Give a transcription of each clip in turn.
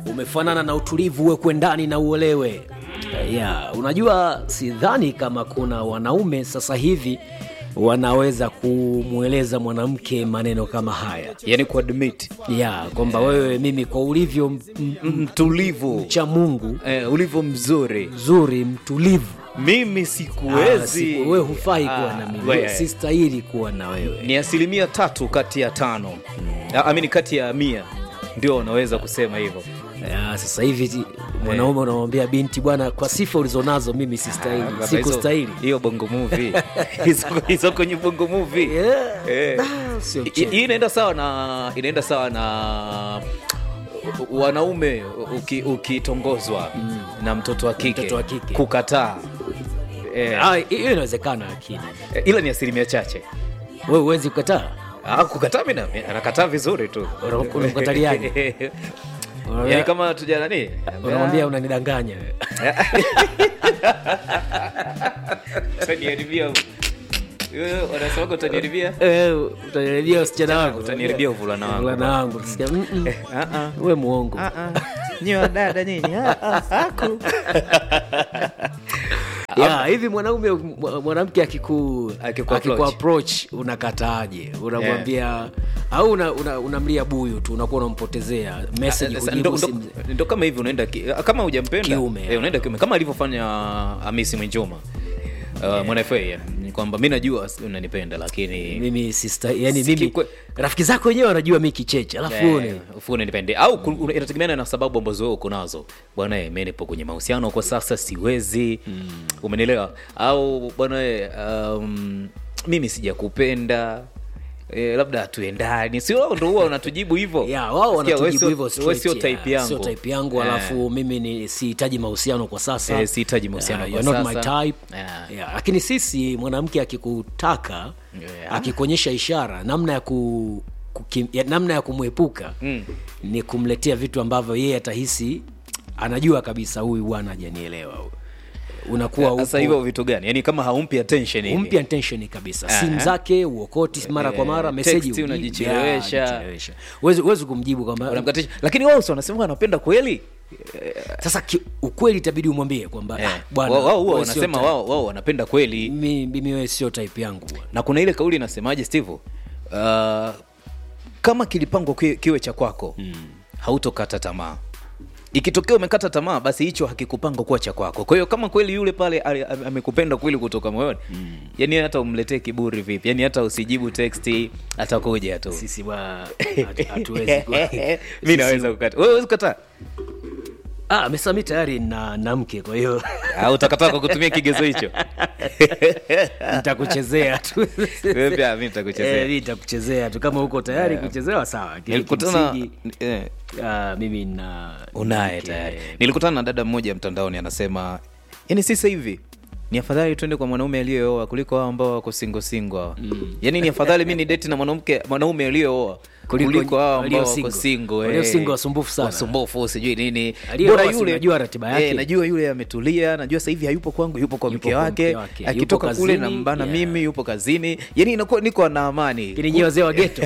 umefanana na utulivu uwekwe ndani na uolewe ya unajua sidhani kama kuna wanaume sasa hivi wanaweza kumweleza mwanamke maneno kama haya yani kuadmit ya kwamba wewe mimi kwa ulivyo m- m- mtulivu cha mungu eh, ulivyo mzuri mzuri mtulivu mimi Ah, sikuwezi siku- wewe hufai kuwa Ah, na mimi wewe. sistahili kuwa na wewe ni asilimia tatu kati ya tano mm. amini kati ya mia ndio wanaweza kusema hivyo ya, sasa hivi ti- mwanaume unamwambia binti bwana kwa sifa ulizonazo mimi sistahili Sasa sikustahili hizo- hiyo bongo movie hizo hizo kwenye bongo movie Yeah. Eh. Ah, sio I- mchezo. hii inaenda sawa na inaenda sawa na wanaume uki- ukitongozwa na mtoto wa kike, Mtoto wa kike. kukataa eh, Ah, hiyo inawezekana lakini eh, ila ni asilimia chache wewe huwezi kukataa Ah, kukataa mi na- anakataa vizuri tu Una- unamkataliaje? yani kama tuja nani unamwambia unanidanganya utaniharibia Wewe, wanasemaga utaniharibia Eh, utaniharibia wasichana wangu utaniharibia uvulana wangu Vulana wangu Tusikia, "Mm, mm, Ah, ah. we muongo nyi wadada nyinyi aku ya hivi mwanaume mwa- mwanamke akiku Akiku akiku approach. approach unakataaje unamwambia au unamlia una, unamlia buyu tu unakuwa unampotezea message Sasa, kujibu ndo, ndo, simu. ndo kama hivi unaenda ki, kama hujampenda Kiume. eh, unaenda kiume kama alivyofanya Hamisi Mwinjuma uh, mwana FA ya, ni kwamba mi najua unanipenda lakini mimi sister yani Siki mimi kwe- rafiki zako wenyewe wanajua mi kicheche alafu Eh, one ufu unanipende au ku- una- inategemeana na sababu ambazo wewe uko nazo bwana eh, mi nipo kwenye mahusiano kwa sasa siwezi mm. umenielewa au bwana eh, um, mimi sijakupenda Eh, labda hatuendani sio wao ndo huwa wanatujibu hivyo ya wao Sikia, wewe wanatujibu sio- hivyo wewe straight, sio ya. type yangu sio type yangu Eh. alafu mimi ni sihitaji mahusiano kwa sasa Eh, sihitaji mahusiano Eh, kwa you're not my sasa. type Yeah. Yeah, lakini sisi mwanamke akikutaka Yeah. akikuonyesha ishara namna ya ku kukim, ya, namna ya kumwepuka Mm. ni kumletea vitu ambavyo yeye atahisi anajua kabisa huyu bwana hajanielewa huyu. unakuwa sasa upo- hivyo vitu gani yani kama haumpi attention hivi. umpi attention kabisa Aha. simu zake uokoti mara kwa mara Eh, meseji text ujibu. unajichelewesha. Yeah, unajichelewesha. Huwezi- huwezi kumjibu kwamba Unamkatisha. lakini wao si wanasema wanapenda kweli sasa ki, ukweli itabidi umwambie kwamba Eh, ah, bwana wao wao huwa wewe sio wanasema type- wao wao wanapenda kweli mi- mimi wewe sio type yangu bwana. na kuna ile kauli inasemaje steve uh, kama kilipangwa kiwe, kiwe cha kwako mm. hautokata tamaa ikitokea umekata tamaa basi hicho hakikupangwa kuwa cha kwako kwa hiyo kama kweli yule pale ali- ame- amekupenda kweli kutoka moyoni mm. yani hata umletee kiburi vipi yani hata usijibu teksti atakuja tu sisi bwana hatu- hatuwezi ku- mi sisi- naweza kukata wewe huwezi kukataa ah mesami tayari na, na mke kwa hiyo Ah, utakataa kwa kutumia kigezo hicho nitakuchezea tu Wewe pia mi nitakuchezea. Eh, mi nitakuchezea tu kama uko tayari kuchezewa sawa Lakini nilikutana kimsingi, eh, ah, mimi na unaye mke. tayari nilikutana na dada mmoja mtandaoni anasema yani sasa hivi ni afadhali tuende kwa mwanaume aliyeoa kuliko hao ambao wako singo singo mm. yani ni afadhali mi ni deti na mwanamke mwanaume aliyeoa Kuliko kuliko hao walio ambao wako single. singo Walio single wasumbufu sana. wasumbufu sijui nini Aliyeoa Bora si yule unajua ratiba yake. eh, najua yule ametulia najua sasa hivi hayupo kwangu yupo kwa Yupo mke kwa wake mke wake. akitoka Yupo kule kazini, nambana yeah. mimi yupo kazini yani inakuwa niko na amani lakini nyie wazee wa geto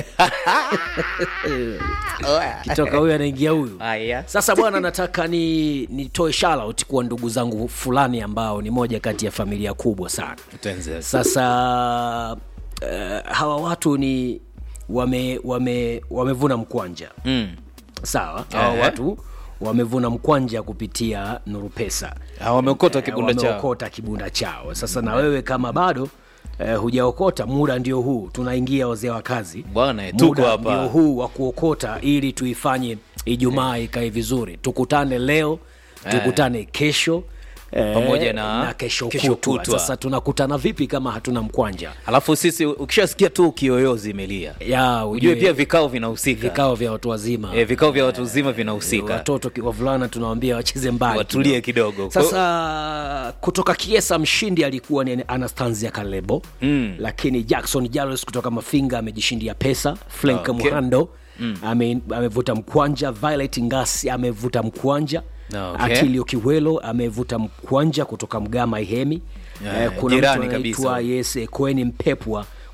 kitoka huyu anaingia huyu haya sasa bwana nataka ni nitoe shoutout kwa ndugu zangu fulani ambao ni moja kati ya familia kubwa sana Tuanze. sasa uh, hawa watu ni wame wame wamevuna mkwanja mm. sawa hawa Ehe. watu wamevuna mkwanja kupitia nuru pesa Ah, wameokota Eh, kibunda chao wameokota kibunda chao sasa na wewe kama bado eh, hujaokota muda ndio huu tunaingia wazee wa kazi Bwana, tuko Muda hapa. ndio huu wa kuokota ili tuifanye ijumaa ikae vizuri tukutane leo tukutane kesho eh, Pamoja na na kesho, kesho kutwa. kutwa. sasa tunakutana vipi kama hatuna mkwanja alafu sisi ukishasikia tu kiyoyozi imelia ya ujue pia vikao vinahusika vikao vya watu wazima e, vikao vya watu wazima vinahusika watoto ki- wavulana tunawambia wacheze mbali Watulie kidogo. kidogo. sasa kutoka kiesa mshindi alikuwa ni anastanzia kalebo Mm. lakini jackson jalos kutoka mafinga amejishindia pesa frank Okay. muhando ame, amevuta mkwanja violet ngasi amevuta mkwanja Okay. atilio kiwelo amevuta mkwanja kutoka mgama ihemi Yeah, kuna jirani mtu kabisa. anaitwa yes kweni mpepwa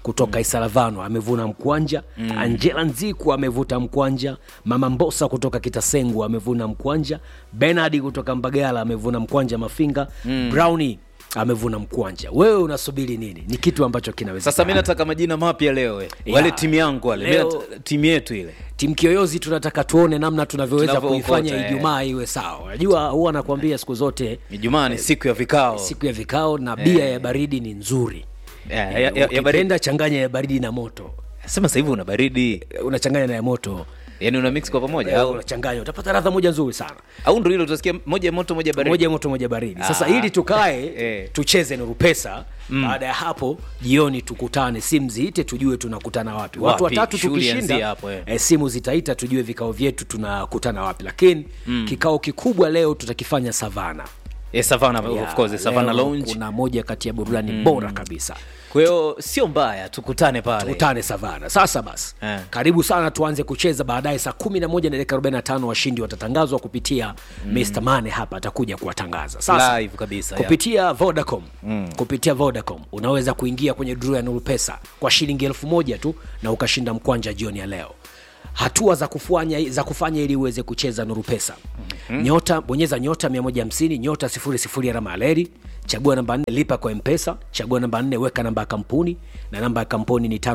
kutoka Isalavano amevuna mkwanja Angela Nziku amevuta mkwanja Mama Mbosa kutoka Kitasengu amevuna mkwanja Bernard kutoka Mbagala amevuna mkwanja Mafinga Brownie amevuna mkwanja wewe unasubiri nini ni kitu ambacho kinaweza sasa mi nataka majina mapya leo eh. wale Ya. timu yangu wale Mi Leo- nata- timu yetu ile timu kiyoyozi tunataka tuone namna tunavyoweza Tunavyookota, kuifanya eh. ijumaa iwe sawa unajua huwa nakwambia siku zote ijumaa ni siku ya vikao siku ya vikao na bia ya baridi ni nzuri Ya, ya- ya- ya baridi. ukipenda changanya ya baridi na moto sema sasa hivi una baridi unachanganya na ya moto yani una mix kwa pamoja au au, unachanganya utapata radha moja nzuri sana au ndo ile utasikia moja moto moja baridi moja moto moja baridi sasa Ah. ili tukae Eh. tucheze nuru pesa baada ya hapo jioni tukutane simu ziite tujue tunakutana wapi watu Wapi? watatu Shughuli ianzie tukishinda hapo, eh. eh, simu zitaita tujue vikao vyetu tunakutana wapi lakini kikao kikubwa leo tutakifanya savana eh, savana Ya, of course savana leo lounge kuna moja kati ya burudani bora kabisa kwa hiyo sio mbaya tukutane pale tukutane savana sasa basi Eh. karibu sana tuanze kucheza baadaye saa 11 na dakika 45 washindi watatangazwa kupitia Mr. Mane hapa atakuja kuwatangaza sasa live kabisa ya. kupitia vodacom kupitia vodacom unaweza kuingia kwenye draw ya nuru pesa kwa shilingi elfu moja tu na ukashinda mkwanja jioni ya leo hatua za kufanya, za kufanya ili uweze kucheza nuru pesa nyota bonyeza nyota 150 nyota 00 alama ya reli chagua namba 4 lipa kwa mpesa chagua namba 4 weka namba ya kampuni na namba ya kampuni ni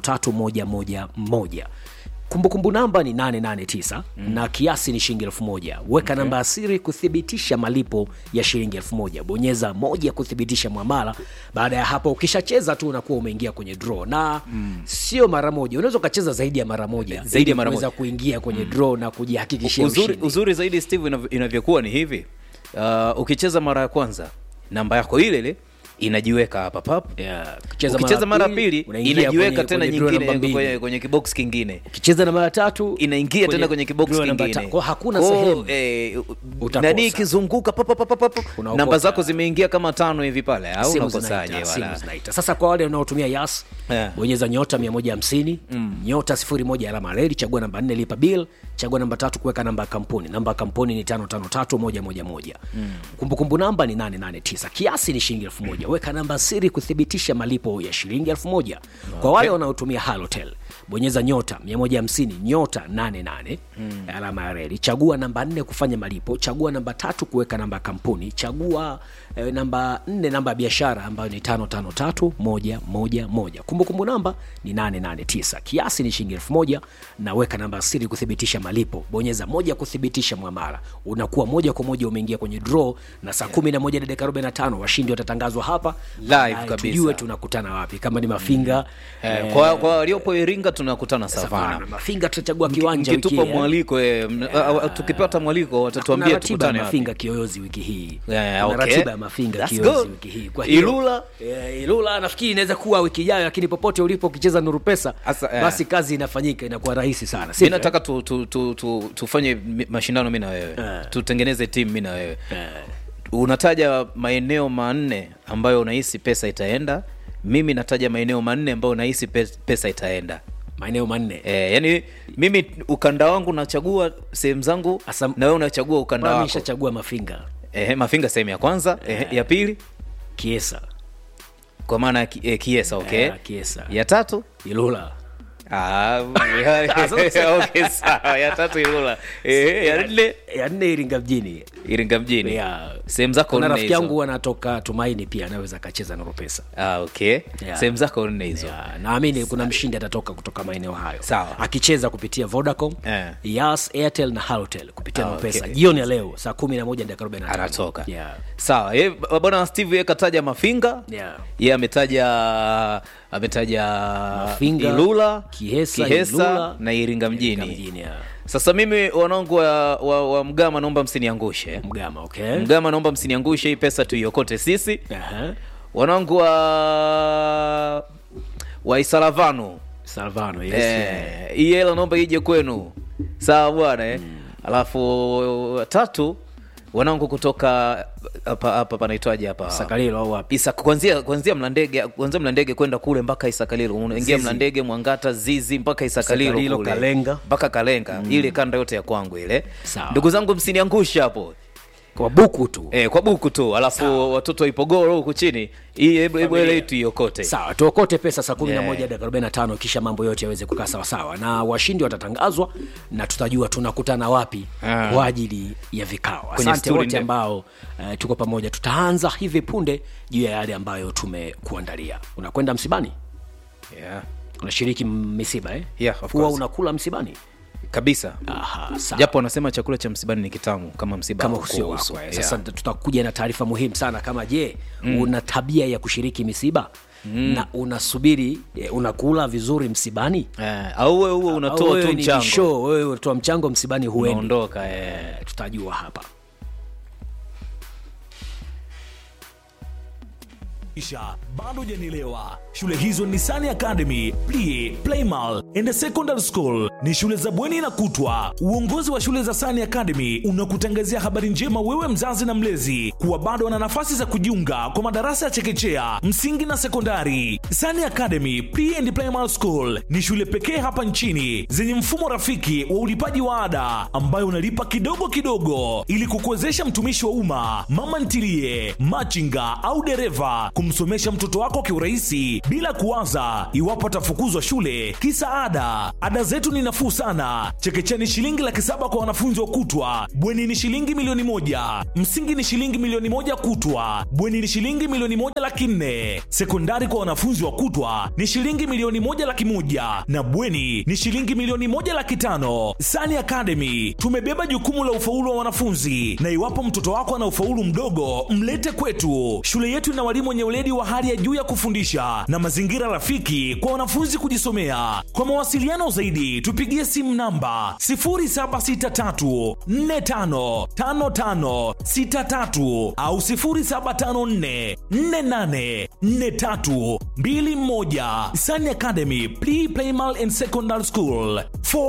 553111 kumbukumbu namba ni 889 na kiasi ni shilingi elfu moja weka namba ya siri kuthibitisha malipo ya shilingi elfu moja bonyeza moja kuthibitisha mwamala baada ya hapo ukishacheza tu unakuwa umeingia kwenye draw na sio mara moja unaweza ukacheza zaidi ya mara moja Zaidi ili ya mara kuweza moja. kuingia kwenye draw na kujihakikishia uzuri, ushindi. uzuri zaidi steve inav- inavyokuwa ni hivi uh, ukicheza mara ya kwanza namba yako ile ile inajiweka hapa pap Yeah, ukicheza ukicheza mara ya pili, pili unaingia inajiweka kwenye- tena kwenye draw nyingine namba mbili. kwenye, kwenye kibox kingine ukicheza na mara tatu inaingia tena kwenye kibox draw namba kingine ta- kwa hakuna Kwa, sehemu eh, Utakosa. nani ikizunguka pa, pa, pa, pa, pa, pa, Unaokota. namba zako zimeingia kama tano hivi pale au simu unakosaje zinaita, simu wala zinaita. sasa kwa wale wanaotumia yas Yeah. bonyeza nyota 150 nyota 01 alama ya reli chagua namba 4 lipa bill chagua namba tatu kuweka namba ya kampuni namba ya kampuni ni 553111 kumbukumbu namba ni 889 kiasi ni shilingi 1000 weka namba siri kuthibitisha malipo ya shilingi 1000 kwa wale wanaotumia halotel bonyeza nyota 150 nyota 88 alama ya reli chagua namba 4 kufanya malipo chagua namba tatu kuweka namba ya kampuni chagua eh, namba 4 namba ya biashara ambayo ni 553111 kumbukumbu namba ni 889 kiasi ni shilingi 1000 na weka namba ya siri kuthibitisha malipo bonyeza moja kuthibitisha mwamala unakuwa moja kwa moja umeingia kwenye draw na saa 11 na dakika 45 washindi watatangazwa hapa Live Baadaye kabisa. tujue tunakutana wapi kama ni mafinga eh, kwa, kwa waliopo iringa tunakutana Savana. savana mafinga tutachagua kiwanja wiki mkitupa hii, eh. mwaliko eh, mna- a- a- tukipata mwaliko Kuna watatuambia ratiba ya tukutane wapi mafinga kiyoyozi wiki hii Yeah, Kuna okay. ratiba ya mafinga That's kiyoyozi good. wiki hii kwa hiyo Ilula? yeah, ilula nafikiri inaweza kuwa wiki ijayo lakini popote ulipo ukicheza nuru pesa Asa, yeah. basi kazi inafanyika inakuwa rahisi sana mi sivyo, nataka tu, tu, tu, tu, tufanye mi- mashindano mi na wewe Eh. tutengeneze timu mi na wewe eh? unataja maeneo manne ambayo unahisi pesa itaenda mimi nataja maeneo manne ambayo nahisi pe- pesa itaenda maeneo manne e, yani mimi ukanda wangu nachagua sehemu zangu Asa- na wewe unachagua ukanda Bwana, wako nishachagua mafinga e, mafinga sehemu ya kwanza e, ya pili kiesa kwa maana ya ki, e, kiesa okay Eh, Kiesa. ya tatu ilula Ah, okay, sawa ya tatu ilula e, ya nne ya nne iringa mjini iringa mjini Yeah. sehemu zako kuna nne rafiki yangu hizo anatoka tumaini pia anaweza akacheza nuru pesa ah, okay Yeah. sehemu zako nne hizo Ya, naamini kuna mshindi atatoka kutoka maeneo hayo Sawa. akicheza kupitia vodacom Eh. yas airtel na halotel kupitia Ah, ah, pesa okay. jioni ya leo saa 11 dakika 45 anatoka yeah. sawa ye, bwana steve ye kataja mafinga Yeah. ye ametaja ametaja Mafinga, ilula Kihesa, Kihesa Ilula, na iringa mjini mjini ya. sasa mimi wanangu wa, wa, wa mgama naomba msiniangushe mgama okay mgama naomba msiniangushe hii pesa tuiokote sisi Aha. wanangu wa wa isalavano salvano yes, Eh, yeah. hii hela naomba ije kwenu sawa bwana eh? alafu tatu wanangu kutoka hapa hapa panaitwaje hapa sakalilo au wapi Isa, kwanzia kwanzia mlandege kwanzia mlandege kwenda kule mpaka isakalilo unaingia Zizi. mlandege mwangata zizi mpaka isakalilo Isakalilo, kule. Kalenga. mpaka kalenga ile kanda yote ya kwangu ile Sawa. ndugu zangu msiniangushe hapo kwa buku tu eh, kwa buku tu alafu watoto wa ipogoro huku chini hii hebu hebu ile tuiokote sawa tuokote pesa saa kumi na Yeah. moja dakika 45 kisha mambo yote yaweze kukaa sawasawa na washindi watatangazwa na tutajua tunakutana wapi Ah. kwa ajili ya vikao Kwenye asante sturi wote ndefu. ambao uh, tuko pamoja tutaanza hivi punde juu ya yale ambayo tumekuandalia unakwenda msibani yeah. unashiriki misiba eh? Yeah, of huwa course. unakula msibani kabisa Aha, sawa. japo wanasema chakula cha msibani ni kitamu kama msiba kama hauko usio uso. wako eh. Yeah. sasa tutakuja na taarifa muhimu sana kama je mm. una tabia ya kushiriki misiba mm. na unasubiri eh, unakula vizuri msibani Eh, au wewe huo Au unatoa wewe tu ni mchango show, wewe unatoa mchango msibani huendi unaondoka eh. Eh, tutajua hapa Isha, bado hujanielewa. Shule hizo ni Sani Academy, Plie, Playmal and Secondary School. Ni shule za bweni na kutwa. Uongozi wa shule za Sani Academy unakutangazia habari njema wewe mzazi na mlezi kuwa bado wana nafasi za kujiunga kwa madarasa ya chekechea, msingi na sekondari. Sani Academy Pre and Primary School ni shule pekee hapa nchini zenye mfumo rafiki wa ulipaji wa ada ambayo unalipa kidogo kidogo ili kukuwezesha mtumishi wa umma, mama ntilie, machinga au dereva kumsomesha mtoto wako kiurahisi bila kuwaza iwapo atafukuzwa shule kisa ada. Ada zetu ni nafuu sana. Chekechea ni shilingi laki saba kwa wanafunzi wa kutwa, bweni ni shilingi milioni moja, msingi ni shilingi milioni moja kutwa, bweni ni shilingi milioni moja laki nne, sekondari kwa wanafunzi wa kutwa ni shilingi milioni moja laki moja na bweni ni shilingi milioni moja laki tano. Sani Academy tumebeba jukumu la ufaulu wa wanafunzi, na iwapo mtoto wako ana ufaulu mdogo, mlete kwetu. Shule yetu ina walimu wenye weledi wa hali ya juu ya kufundisha na mazingira rafiki kwa wanafunzi kujisomea. Kwa mawasiliano zaidi, tupigie simu namba 0763455563 au 0754484321. Sani Academy Pre Primal and Secondary School. For